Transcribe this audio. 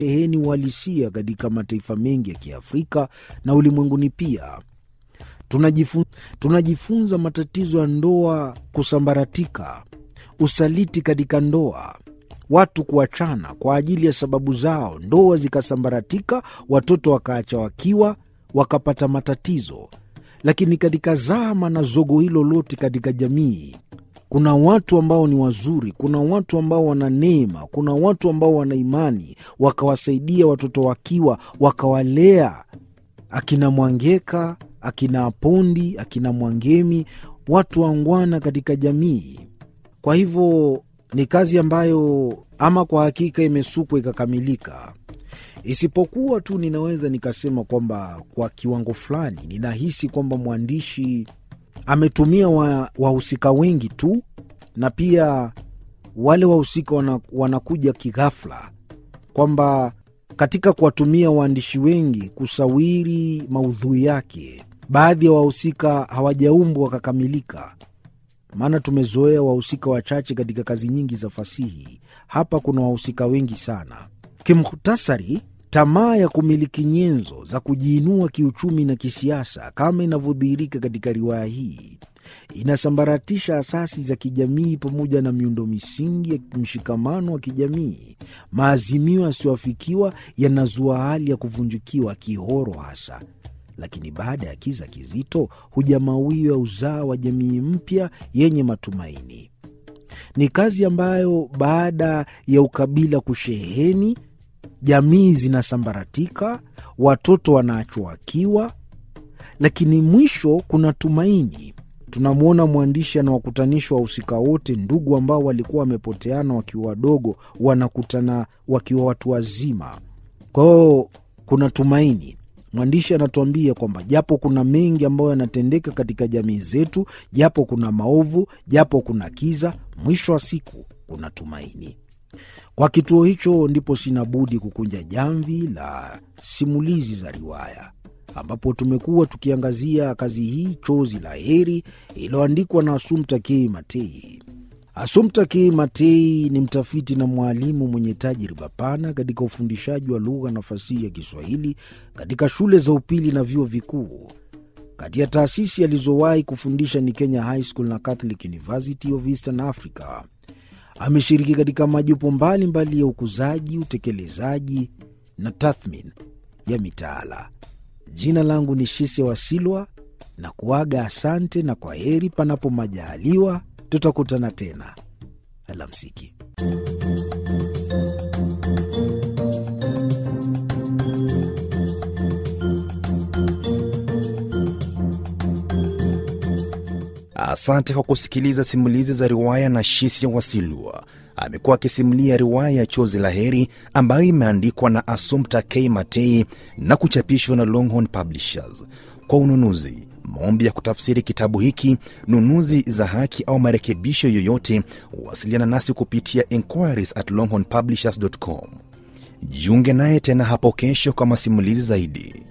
sheheni uhalisia katika mataifa mengi ya Kiafrika na ulimwenguni pia. Tunajifunza, tunajifunza matatizo ya ndoa kusambaratika, usaliti katika ndoa, watu kuachana kwa ajili ya sababu zao, ndoa zikasambaratika, watoto wakaacha wakiwa, wakapata matatizo. Lakini katika zama na zogo hilo lote katika jamii kuna watu ambao ni wazuri, kuna watu ambao wana neema, kuna watu ambao wana imani, wakawasaidia watoto wakiwa, wakawalea akina Mwangeka, akina Apondi, akina Mwangemi, watu wangwana katika jamii. Kwa hivyo ni kazi ambayo ama kwa hakika imesukwa ikakamilika, isipokuwa tu ninaweza nikasema kwamba kwa kiwango fulani ninahisi kwamba mwandishi ametumia wahusika wa wengi tu, na pia wale wahusika wana, wanakuja kighafla, kwamba katika kuwatumia waandishi wengi kusawiri maudhui yake, baadhi ya wahusika hawajaumbwa wakakamilika. Maana tumezoea wahusika wachache katika kazi nyingi za fasihi. Hapa kuna wahusika wengi sana. Kimhutasari, tamaa ya kumiliki nyenzo za kujiinua kiuchumi na kisiasa kama inavyodhihirika katika riwaya hii inasambaratisha asasi za kijamii pamoja na miundo misingi ya mshikamano wa kijamii. Maazimio yasiyoafikiwa yanazua hali ya kuvunjikiwa kihoro hasa, lakini baada ya kiza kizito huja mawio ya uzaa wa jamii mpya yenye matumaini. Ni kazi ambayo baada ya ukabila kusheheni jamii zinasambaratika, watoto wanaachwa wakiwa, lakini mwisho kuna tumaini. Tunamwona mwandishi anawakutanisha wahusika wote, ndugu ambao walikuwa wamepoteana wakiwa wadogo, wanakutana wakiwa watu wazima. Kwa hiyo kuna tumaini. Mwandishi anatuambia kwamba japo kuna mengi ambayo yanatendeka katika jamii zetu, japo kuna maovu, japo kuna kiza, mwisho wa siku kuna tumaini. Kwa kituo hicho ndipo sina budi kukunja jamvi la simulizi za riwaya, ambapo tumekuwa tukiangazia kazi hii Chozi la Heri iliyoandikwa na Assumpta K. Matei. Assumpta K. Matei ni mtafiti na mwalimu mwenye tajriba pana katika ufundishaji wa lugha na fasihi ya Kiswahili katika shule za upili na vyuo vikuu. Kati ya taasisi alizowahi kufundisha ni Kenya High School na Catholic University of Eastern Africa. Ameshiriki katika majopo mbalimbali ya ukuzaji, utekelezaji na tathmini ya mitaala. Jina langu ni Shise Wasilwa na kuaga, asante na kwa heri, panapo majaliwa tutakutana tena. Alamsiki. Asante kwa kusikiliza simulizi za riwaya na Shisia Wasilwa. Amekuwa akisimulia riwaya ya Chozi la Heri ambayo imeandikwa na Assumpta K. Matei na kuchapishwa na Longhorn Publishers. Kwa ununuzi, maombi ya kutafsiri kitabu hiki, nunuzi za haki au marekebisho yoyote, wasiliana nasi kupitia inquiries at longhornpublishers.com. Jiunge naye tena hapo kesho kwa masimulizi zaidi.